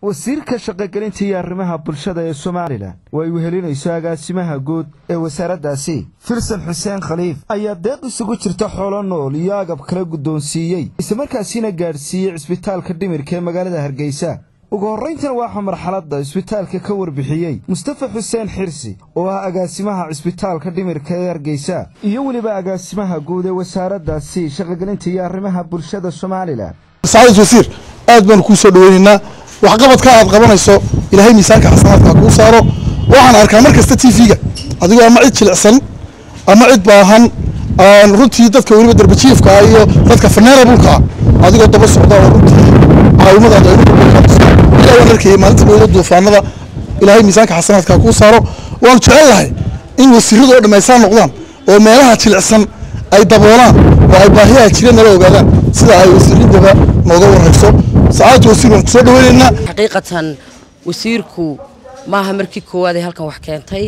wasiirka shaqogelinta iyo arrimaha bulshada ee somalilan oo ay wehelinayso agaasimaha guud ee wasaaraddaasi filsan xuseen khaliif ayaa deeq isugu jirta xoolo nool iyo agab kala guddoonsiiyey islamarkaasiina gaadhsiiyey cisbitaalka dhimirka ee magaalada hargeysa ugu horrayntan waxaa marxaladda cisbitaalka ka warbixiyey mustafa xuseen xirsi oo ah agaasimaha cisbitaalka dhimirka ee hargeysa iyo weliba agaasimaha guud ee wasaaraddaasi shaqogelinta iyo arrimaha bulshada somalilan sacaadad wasiir aad baanu kuu soo dhaweynaynaa waxqabadka aad qabanayso ilaahay miisaanka xasanaadka kuu saaro waxaan arkaa mar kasta t v-ga adigoo ama cid jilicsan ama cid baahan runtii dadka weliba darbajiifka ah iyo dadka faneerablka ah adigoo daba socda oo runtii caawimadaada ilaa waan arkayay maalinta dhowda duufaanada ilaahay miisaanka xasanaadka kuu saaro waanu jecel lahay in wasiiradu oo dhammaystaan noqdaan oo meelaha jilicsan ay daboolaan oo ay baahiyaha jira nala ogaadaan sida ay wasiiradaba nooga warayso sacaadda wasiir waan kusoo dhaweynaynaa xaqiiqatan wasiirku maaha markii koowaad ee halkan wax keentay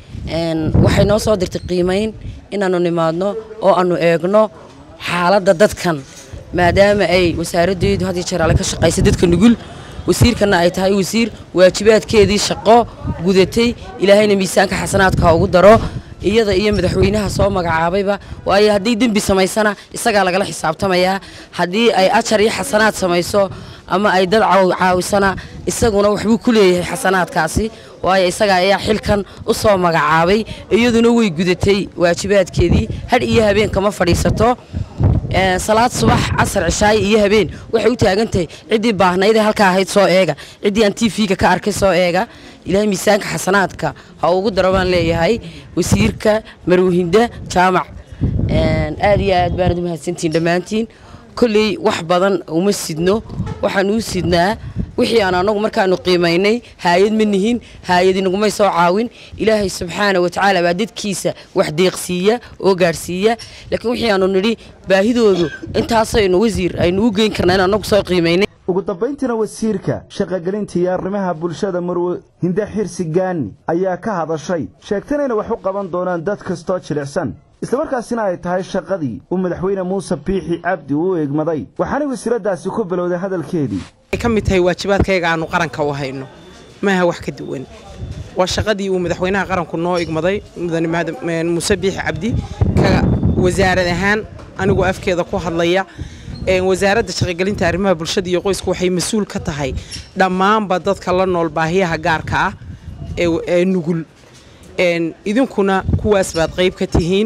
waxay noo soo dirtay qiimayn inaannu nimaadno oo aannu eegno xaaladda dadkan maadaama ay wasaaraddeedu had iyo jeer alle ka shaqaysa dadka nugul wasiirkanna ay tahay wasiir waajibaadkeedii shaqo gudatay ilaahayna miisaanka xasanaadka ha ugu daro iyada iyo madaxweynaha soo magacaabayba waayo haddii dembi samaysana isagaa lagala xisaabtamayaa haddii ay ajar iyo xasanaad samayso ama ay dad caawisana isaguna waxbuu ku leeyahay xasanaadkaasi waayo isagaa ayaa xilkan u soo magacaabay iyaduna way gudatay waajibaadkeedii hadh iyo habeen kama fadhiisato salaad subax casar cishaay iyo habeen waxay u taagantahay ciddii baahnaydee halka ahayd soo eega ciddii aan t v-ga ka arkay soo eega ilaahay miisaanka xasanaadka ha ugu daro baan leeyahay wasiirka marwahinda jaamac aad iyo aad baanad u mahadsantihiin dhammaantiin kolley wax badan uma sidno waxaanu u sidnaa wixii aan anagu markaanu qiimaynay haayad ma nihin haayad inagumay soo caawin ilaahay subxaana wa tacaala baa dadkiisa wax deeqsiiya oo gaadhsiiya laakiin wixii aanu nidhi baahidoodu intaasaynu wasiir aynu u geyn karnaa in anagu soo qiimaynay ugu dambayntiina wasiirka shaqogelinta iyo arrimaha bulshada marwe hinde xirsi gaani ayaa ka hadashay sheegtana inay wax u qaban doonaan dad kastoo jilicsan islamarkaasina ay tahay shaqadii uu madaxweyne muuse biixi cabdi u eegmaday waxaanay wasiiraddaasi ku bilowday hadalkeedii ay ka mid tahay waajibaadkayga aanu qaranka u hayno maaha wax ka duwan waa shaqadii uu madaxweynaha qaranku noo igmaday mudane muuse biixi cabdi ka wasaarad ahaan anigoo afkeeda ku hadlaya wasaaradda shaqogelinta arrimaha bulshada iyo qoysku waxay mas-uul ka tahay dhammaanba dadka la nool baahiyaha gaarka ah ee nugul idinkuna kuwaas baad qayb ka tihiin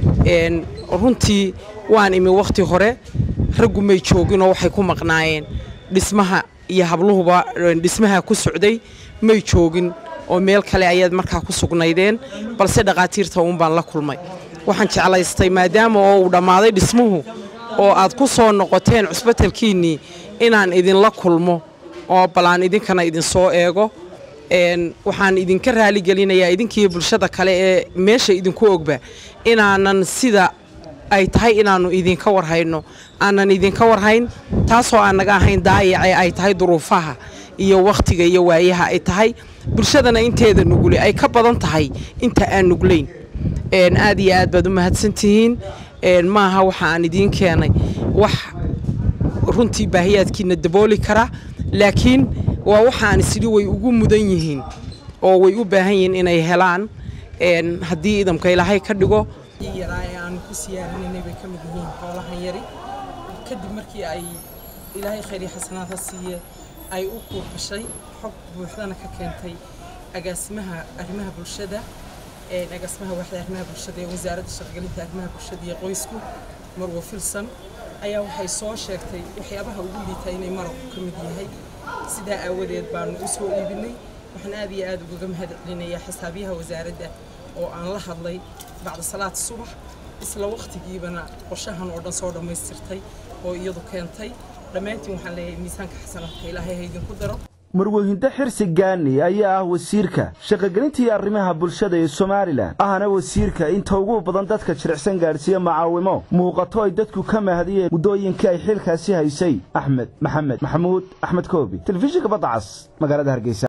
runtii waan imi wakhti hore raggu may jooginoo waxay ku maqnaayeen dhismaha iyo habluhuba dhismaha ku socday may joogin oo meel kale ayaad markaa ku sugnaydeen balse dhaqaatiirta uun baan la kulmay waxaan jeclaystay maadaama oo uu dhammaaday dhismuhu oo aad ku soo noqoteen cusbatalkiinnii inaan idinla kulmo oo balaan idinkana idinsoo eego waxaan idinka raaligelinayaa idinkiiyo bulshada kale ee meesha idinku ogba inaanan sida ay tahay inaannu idinka warhayno aanan idinka warhayn taasoo aan naga ahayn daayacee ay tahay duruufaha iyo wakhtiga iyo waayaha ay tahay bulshadana inteeda nugule ay ka badan tahay inta aan nuglayn aad iyo aad baad u mahadsantihiin maaha waxa aan idiin keenay wax runtii baahiyaadkiina dabooli kara laakiin waa waxaan isidhi way ugu mudan yihiin oo way u baahan yihiin inay helaan haddii idamka ilaahay ka dhigo yaraa ee aanu ku siyaarinanay bay ka mid yihiin xoolahan yari kadib markii ay ilaahay khayri xasanaad ha siiye ay u kuuqashay xog buuxdana ka keentay agaasimaha arrimaha bulshada agaasimaha waaxda arrimaha bulshada ee wasaaradda shaqogelinta arrimaha bulshada iyo qoysku marwo filson ayaa waxay soo sheegtay waxyaabaha ugu liita inay maraqu ka mid yahay sidaa aawadeed baanu u soo iibinay waxaan aad iyo aad ugaga mahad celinayaa xisaabiyaha wasaaradda oo aan la hadlay bacda salaad subax isla wakhtigiibana qorshahan oo dhan soo dhammaystirtay oo iyadu keentay dhammaantiin waxaan leeyahay miisaanka xasanaadka ilaahay ha idinku daro marweyhinda xirsi gaani ayaa ah wasiirka shaqogelinta iyo arrimaha bulshada ee somalilan ahna wasiirka inta ugu badan dadka jiricsan gaadhsiiya macaawimo muuqato ay dadku ka mahadiyeen muddooyinkii ay xilkaasi haysay axmed maxamed maxamuud axmed koobi telefishinka badda cas magaalada hargeysa